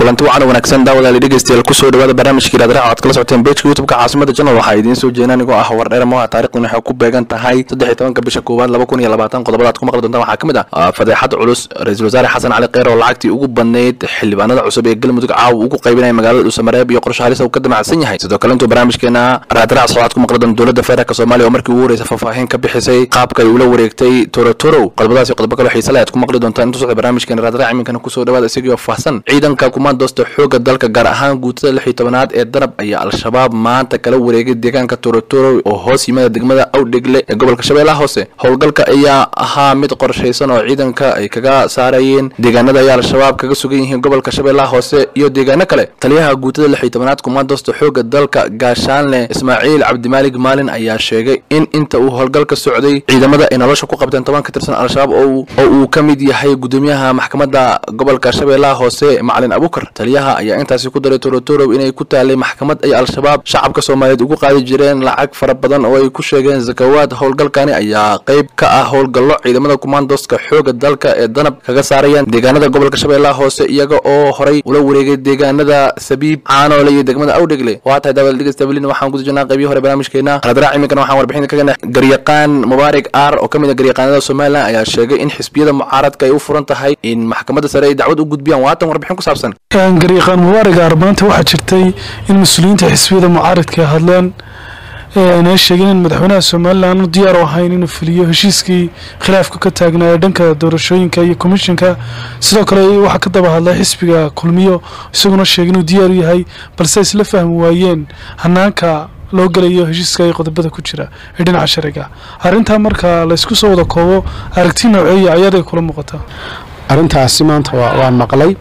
kulanti wacan wanaagsan daawadaali dhegeystayaal kusoo dhawaada barnaamijkii raadraac oad kala socoteen bejka youtubeka caasimada janal waxaa idiin soo jeedin anigoo ah wardheer moha taarikhdan waxay ku beegan tahay saddex iyo tobanka bisha koowaad laba kun iyo labaatan qodobadaad ku maqli doontaan waxaa ka mid ah fadeexad culus ra-iisul wasaare xasan cali kheyr oo lacagtii ugu badnayd xildhibaanada cusub ee galmudug caawa ugu qaybinaya magaalada dhuusamareeb iyo qorshe halis uu ka damacsan yahay sidoo kale intuu barnaamijkeena raadraac socdaad ku maqli doon dowladda federaalk soomaaliya oo markii ugu horeysa faahfaahin ka bixisay qaabka ay ula wareegtay torotorow qodobadaasi qodobo kale xiise leh aad ku maqli doontaan intuu socda barnaamijkeena raadraac iminkana kusoo dhawaada isagii oo faahsan ciidanka kumaandoosta xooga dalka gaar ahaan guutada lix iyo tobanaad ee danab ayaa al-shabaab maanta kala wareegay deegaanka torotoro oo hoos yimada degmada awdhegle ee gobolka shabeellaha hoose howlgalka ayaa ahaa mid qorshaysan oo ciidanka ay kaga saarayeen deegaanada ayaa al-shabaab kaga sugan yihiin gobolka shabeellaha hoose iyo deegaano kale taliyaha guutada lix iyo tobanaad kumaandoosta xooga dalka gaashaanle ismaaciil cabdimaalig maalin ayaa sheegay in inta uu howlgalka socday ciidamada ay nolosha ku qabteen toban ka tirsan al-shabaab oo uu ka mid yahay gudoomiyaha maxkamadda gobolka shabeellaha hoose macalin abukar taliyaha ayaa intaasi ku daray torotorow inay ku taalay maxkamad ay al-shabaab shacabka soomaaliyeed ugu qaadi jireen lacag fara badan oo ay ku sheegeen zakawaad howlgalkani ayaa qayb ka ah howlgallo ciidamada kumaandooska xooga dalka ee danab kaga saarayaan deegaanada gobolka shabeellaha hoose iyaga oo horay ula wareegay deegaanada sabiib caanoole iyo degmada awdhegle waa tahay daawada dhegeystablin waxaan guda jirnaa qaybihi hore barnaamijkeena radraac iminkana waxaan warbixin kaga garyaqaan mubaarak aar oo ka mid a garyaqaanada somalilan ayaa sheegay in xisbiyada mucaaradka ay u furan tahay in maxkamadda sare ay dacwad u gudbiyaan waatan warbixin ku saabsan garyaqaan mubaarak aar maanta waxaa jirtay in mas-uuliyiinta xisbiyada mucaaradka hadleen inay sheegeen in madaxweynaha somalilan diyaar u ahayn inuu fuliyo heshiiskii khilaafka ka taagnaa ee dhanka doorashooyinka iyo komishinka sidoo kale waxaa ka daba hadlay xisbiga kulmiyo isaguna sheegay inuu diyaar u yahay balse isla fahmi waayeen hanaanka loo gelayo heshiiska iyo qodobada ku jira ee dhinaca shariga arrintaa marka laysku soo wada koobo aragti nooceeya ayaday kula muuqataa arrintaasi maanta waan maqlay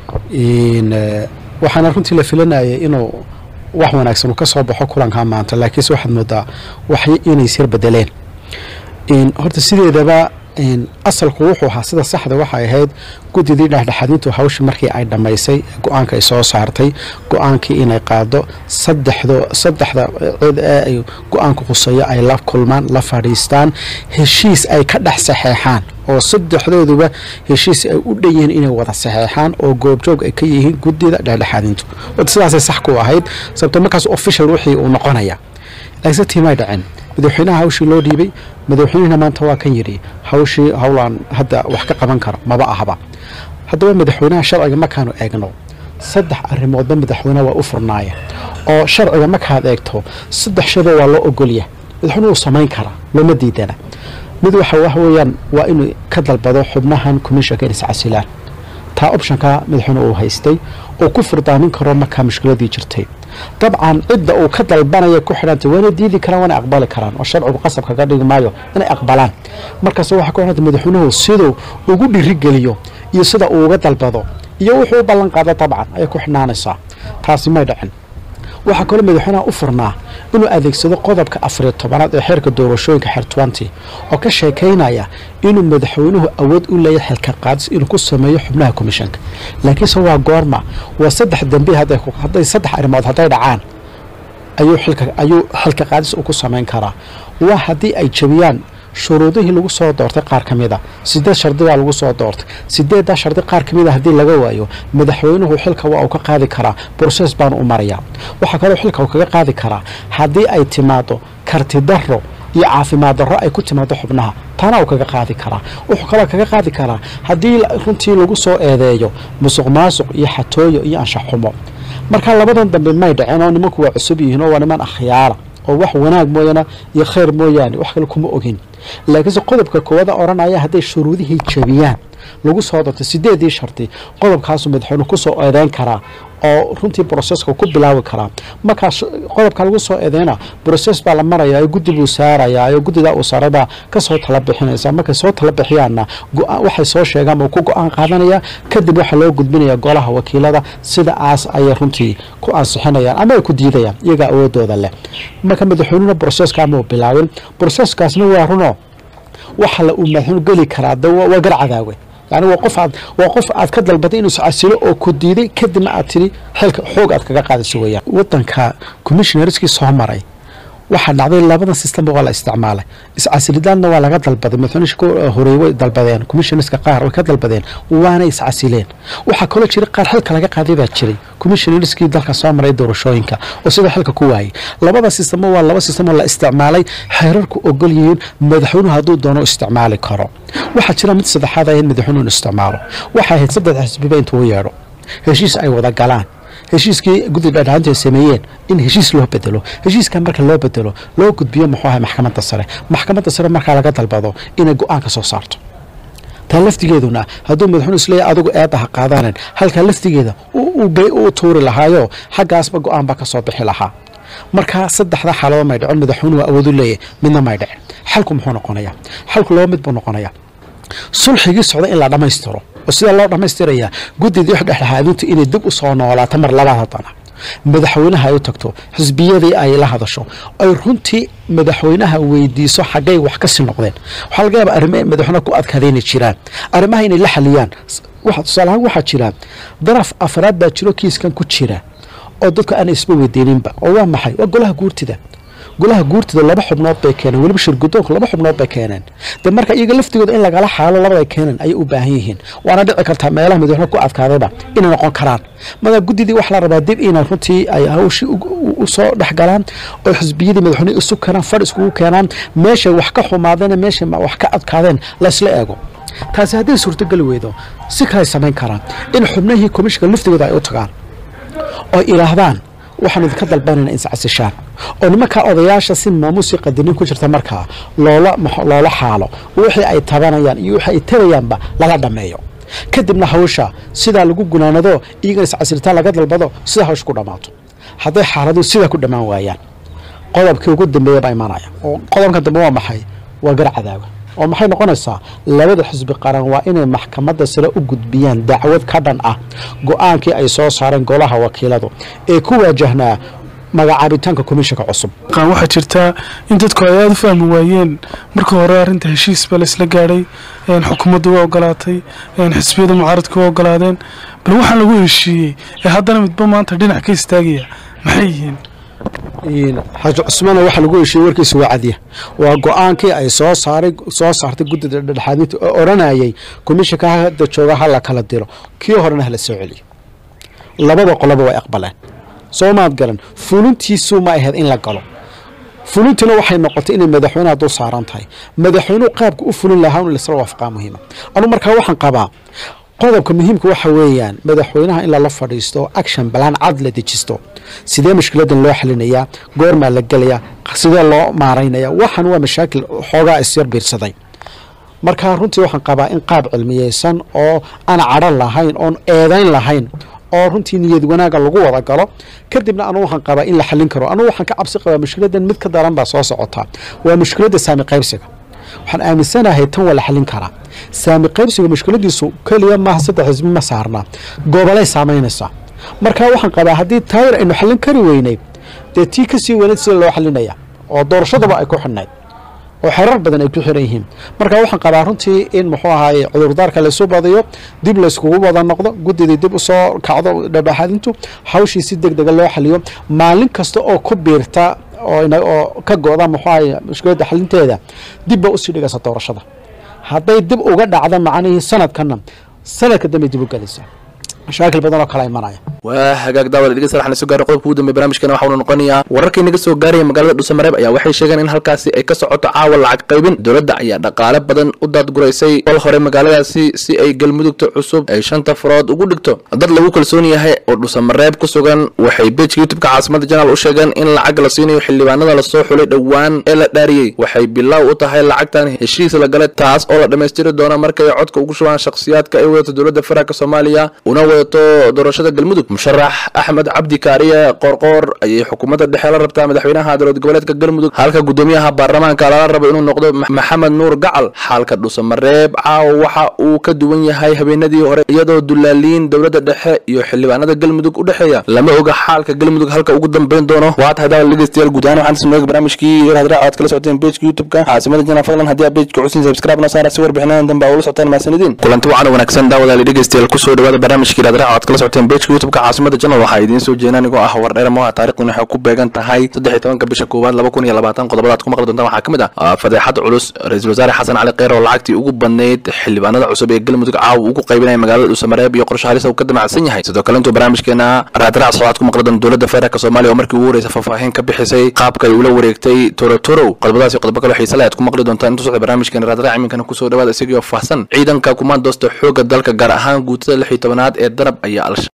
waxaana runtii la filanayay inuu wax wanaagsan uu ka soo baxo kulankaa maanta laakiinse waxaad moodaa wax inay isyar bedeleen horta sideedaba asalku wuxuu ahaa sida saxda waxay ahayd guddidii dhexdhexaadintu hawsha markii ay dhammaysay go-aanka ay soo saartay go-aankii inay qaado saddexdo saddexda cid ee ay go-aanka quseeyo ay la kulmaan la fadhiistaan heshiis ay ka dhex saxeexaan oo saddexdooduba heshiis ay u dhan yihiin inay wada saxeexaan oo goobjoog ay ka yihiin guddida dhexdhexaadintu sidaasay sax ku ahayd sababto markaas official wixii uu noqonaya laakiinse tiimay dhaceen madaxweynaha hawshii loo dhiibay madaxweynihina maanta waa kan yidhi hawshii howlaan hadda wax ka qaban karo maba ahaba haddaba madaxweynaha sharciga markaanu eegno saddex arrimoodba madaxweyneha waa u furnaaya oo sharciga markaad eegto saddex shayba waa loo ogolya madaxweyne uu samayn karaa looma diidana mid waxa wax weeyaan waa inuu ka dalbado xubnahan commissionka inay iscasilaan taa optionka madaxweyne uu haystay oo ku furdaamin karo markaa mushkiladii jirtay dabcan cidda uu ka dalbanaya ku xidhantay waana diidi karaan waana aqbali karaan oo sharcigu qasab kaga dhigi maayo inay aqbalaan markaas waxaa ku xidhantay madaxweynuhu siduu ugu dhirigeliyo iyo sida uu uga dalbado iyo wuxuu u ballan qaado dabcan ayay ku xidhnaanaysaa taasi may dhacin waxaa kaloo madaxweynaha u furnaa inuu adeegsado qodobka afariyo tobanaad ee xeerka doorashooyinka xeer twenty oo ka sheekaynaya inuu madaxweynuhu awood u leeyahay xilka qaadis inuu ku sameeyo xubnaha komishanka laakiinse waa goorma waa saddex dambi hadday saddex arrimood hadday dhacaan ayuu xilka ayuu xilka qaadis uu ku samayn karaa waa haddii ay jabiyaan shuruudihii lagu soo doortay qaar ka mida sideed shardigaa lagu soo doortay sideeddaa shardi qaar ka mida haddii laga waayo madaxweynuhu xilka waa uu ka qaadi karaa broses baanu u marayaa waxaa kaloo xilka uu kaga qaadi karaa haddii ay timaado karti darro iyo caafimaad darro ay ku timaado xubnaha taana uu kaga qaadi karaa wuxuu kaloo kaga qaadi karaa haddii runtii lagu soo eedeeyo musuq maasuq iyo xatooyo iyo anshax xumo marka labadan dambe may dhaceen oo nimanku waa cusub yihiin oo waa niman akhyaara oo wax wanaag mooyaane iyo khayr mooyaane wax kale kuma ogin laakiinse qodobka koowaada odhanaya hadday shuruudihii jabiyaan lagu soo dartay sideedii shardi qodobkaasuu madaxweyne ku soo eedeyn karaa oo runtii broseska ku bilaabi karaa markaas qodobka lagu soo eedeyna broses baa la marayaa oo guddi buu saarayaa oo guddidaa uu saaraybaa kasoo tala bixinaysa markay soo tala bixiyaanna waxay soo sheegaan uu ku go-aan qaadanaya kadib waxaa loo gudbinaya golaha wakiilada sidaas ayay runtii ku ansixinayaan ama ay ku diidayaan iyagaa awoodooda leh marka madaxweynuna broseska ama uu bilaabin broseskaasna waa runo waxa la uu madaxweynu geli karaa waa gar cadaawe yani waa qof aad waa qof aad ka dalbatay inuu iscasilo oo ku diiday kadibna aad tiri xilka xoog aad kaga qaadayso weeyaan wadanka commissionerskii soo maray waxaa dhacday labadan systemba waa la isticmaalay iscasilidaadna waa laga dalbaday madaxweynaha ku horeey way dalbadeen commissionerska qaar way ka dalbadeen waana iscasileen waxaa kaloo jira qaar xilka laga qaaday baa jiray commissionerskii dalka soo maray doorashooyinka oo sidoo xilka ku waayay labada sistemo waa laba sistem oo la isticmaalay xeerarku ogol yihiin madaxweynuhu hadduu doono isticmaali karo waxaa jira mid saddexaad ah in madaxweynuhu isticmaalo waxay ahayd saddex xisbiba intuu u yeedho heshiis ay wada galaan heshiiskii guddi dhadhaanta ay sameeyeen in heshiis loo bedelo heshiiskan marka loo bedelo loo gudbiyo muxuu ahay maxkamadda sare maxkamadda sare markaa laga dalbado inay go-aan ka soo saarto taa laftigeeduna hadduu madaxweynu isleeyahy adigu eedda ha qaadanen halkaa laftigeeda u tuuri lahaayo xaggaasba go-aan baa ka soo bixi lahaa markaa saddexda xaaladood may dhicin madaxweynuhu awoodu leeyahy midna may dhicin xalku muxuu noqonayaa xalku laba mid buu noqonayaa sulxigii socda in la dhammaystiro oo sidaa loo dhammaystirayaa guddidii dhexdhexaadintu inay dib u soo noolaato mar labaad haddana madaxweynaha ay u tagto xisbiyadii ay la hadasho ay runtii madaxweynaha weydiiso xaggay wax ka sii noqdeen waxaa laga yaaba arrimo madaxweynaha ku adkaada inay jiraan arrimaha inay la xaliyaan tusaalahaan waxaa jira daraf afraad baa jiro kiiskan ku jira oo dadku aana isba weydiininba oo waa maxay waa golaha guurtida golaha guurtida laba xubnood bay keeneen weliba shirgudoonku laba xubnood bay keeneen de marka iyaga laftigooda in lagala xaalo labada keenan ayay u baahan yihiin waana dhici kartaa meelaha madaxweyne ku adkaadayba inay noqon karaan mada guddidii waxaa la rabaa dib inay runtii ay hawshii usoo dhexgalaan oo xisbiyadii madaxweyne isu keenaan fadh iskugu keenaan meeshay wax ka xumaadeen meeshay wax ka adkaadeen laysla eego taasi hadday suurtogeli weydo si kaley samayn karaan in xubnihii komishinka laftigooda ay u tagaan oo idhaahdaan waxaan idinka dalbanayna inscasishaan oo nimankaa odayaasha si maamuusii qadinin ku jirta markaa loola loola xaalo wixii ay tabanayaan iyo wixii ay tarayaanba lala dhammeeyo kadibna hawsha sidaa lagu gunaanado iyagana iscasilitaan laga dalbado sidaa hawsha ku dhammaato hadday xaaladuhu sidaa ku dhammaan waayaan qodobkii ugu dambeeya baa imanaya oo qodobka dambe waa maxay waa gar cadaaga oo maxay noqonaysaa labada xisbi qaran waa inay maxkamadda sare u gudbiyaan dacwad ka dhan ah go-aankii ay soo saareen golaha wakiiladu ee ku waajahnaa magacaabitaanka komishinka cusub waxaa jirtaa in dadku ay aada u fahmi waayeen marka hore arrinta heshiis baa laisla gaadhay xukuumaddu waa ogolaatay xisbiyada mucaaradku waa ogolaadeen bal waxaan lagu heshiiyey ee haddana midba maanta dhinac ka istaagaya maxay yihiin xaaji cusmaana waxaa lagu heshiiyey warkiisa waa cadiya waa go-aankii ay soo saaray soo saartay guddida dhexdhexaadinta oo odhanayay komishinka hadda jooga ha la kala diro kii horena hala soo celiyo labada qoloba way aqbaleen soo maad garan fulintiisu ma ahayd in la galo fulintiina waxay noqotay inay madaxweyneha dul saaran tahay madaxweynuhu qaabka u fulin lahaa in laisla waafaqaa muhiima anu markaa waxaan qabaa qodobka muhiimka waxa weeyaan madaxweynaha in lala fadhiisto action balaan cad la dejisto sidee mushkiladan loo xalinayaa goormaa la gelayaa sidee loo maaraynaya waxaan waa mashaakil xoogaa isyar biirsaday marka runtii waxaan qabaa in qaab cilmiyeysan oo aan cadho lahayn oon eedayn lahayn oo runtii niyad wanaaga lagu wada galo kadibna anu waxaan qabaa in la xalin karo anugu waxaan ka cabsi qabaa mushkiladan mid ka daran baa soo socotaa waa mushkiladda saami qaybsiga waxaan aaminsanahay tan waa la xalin karaa saami qaybsiga mushkiladiisu keliya maaha saddex xisbi ma saarnaa gobolay saamaynaysaa marka waxaan qabaa haddii taayir aynu xallin kari weynay dee tii kasii weynayd sida loo xalinaya oo doorashadaba ay ku xidhnayd oo xerar badan ay ku xiran yihiin marka waxaan qabaa runtii in muxuu ahaay cudurdaarka laysu badiyo dib layskugu wada noqdo guddidii dib usoo kacdo dhadhaxadintu hawshii si deg dega loo xaliyo maalin kasta oo ku biirta oo ka go-da muxuu ahay mushkiladda xalinteeda dibba usii dhigaysa doorashada hadday dib uga dhacdo macnihii sanadkana sanadka dambe dib u gelaysaa mashaakil badan oo kala imanaya waa hagaag daawada dhegeysta waxaan soo gaaray qodobka ugu dambeya barnaamijkana waxaanu noqonayaa wararkii naga soo gaaraya magaalada dhuusamareeb ayaa waxay sheegeen in halkaasi ay ka socoto caawa lacag qaybin dowladda ayaa dhaqaale badan u daadguraysay kol hore magaaladaasi si ay galmudugta cusub ay shanta farood ugu dhigto dad lagu kalsoon yahay oo dhuusamareeb ku sugan waxay bejka youtubeka caasimada janaal u sheegeen in lacag la siinayo xildhibaanada lasoo xulay dhowaan ee la dhaariyey waxay bilow u tahay lacagtan heshiis la galay taas oo la dhammaystiri doono markay codka ugu shubaan shakhsiyaadka ay wadato dowladda federaalk soomaaliya una wadato doorashada galmudug musharax axmed cabdi kaariye qoorqoor ayay xukuumadda dhexe la rabtaa madaxweynaha dowlad goboleedka galmudug halka guddoomiyaha baarlamaanka lala rabo inuu noqdo maxamed nuur gacal xaalka dhuusamareeb caawa waxa uu ka duwan yahay habeenadii hore iyadoo dulaaliin dowladda dhexe iyo xildhibaanada galmudug u dhexeeya lama oga xaalka galmudug halka ugu dambeyn doono waa tahay daawal dhegeystayaal guud ahaan waxaan isnooga barnaamijkii raadraa aad kala socoteen pageka youtubeka caasimada jana fadlan haddii aad pageka cusin subscribe noo saara si warbixinadan dambe aa ula socotaan mahadsanidin kulanti wacan wanaagsan daawadaali dhegeystayaal kusoo dhawaada barnaamijkii raadraa aad kala socoteen pageka youtubeka caasimada janal waxaa idiin soo jeedin anigoo ah wardheer moha taarikhdan waxay ku beegan tahay saddex iyo tobanka bisha koowaad laba kun iyo labaatan qodobadaad ku maqli doontaan waxaa ka mid ah fadeexad culus ra-iisul wasaare xasan cali kheyr oo lacagtii ugu badnayd xildhibaanada cusub ee galmudug caawa ugu qaybinaya magaalada dhuusamareeb iyo qorshe halis uu ka damacsan yahay sidoo kale intuu barnaamijkeena raadraac socdaad ku maqli doon dowladda federaalk soomaaliya oo markii ugu horeysa faahfaahin ka bixisay qaabka ay ula wareegtay torotorow qodobadaasi qodobo kale xiise leh aad ku maqli doontaan intuu socda barnaamijkeena raadraac iminkana kusoo dhawaada isagii oo faahsan ciidanka kumaandoosta xoogga dalka gaar ahaan guutada lix iyo tobanaad ee darab ayaa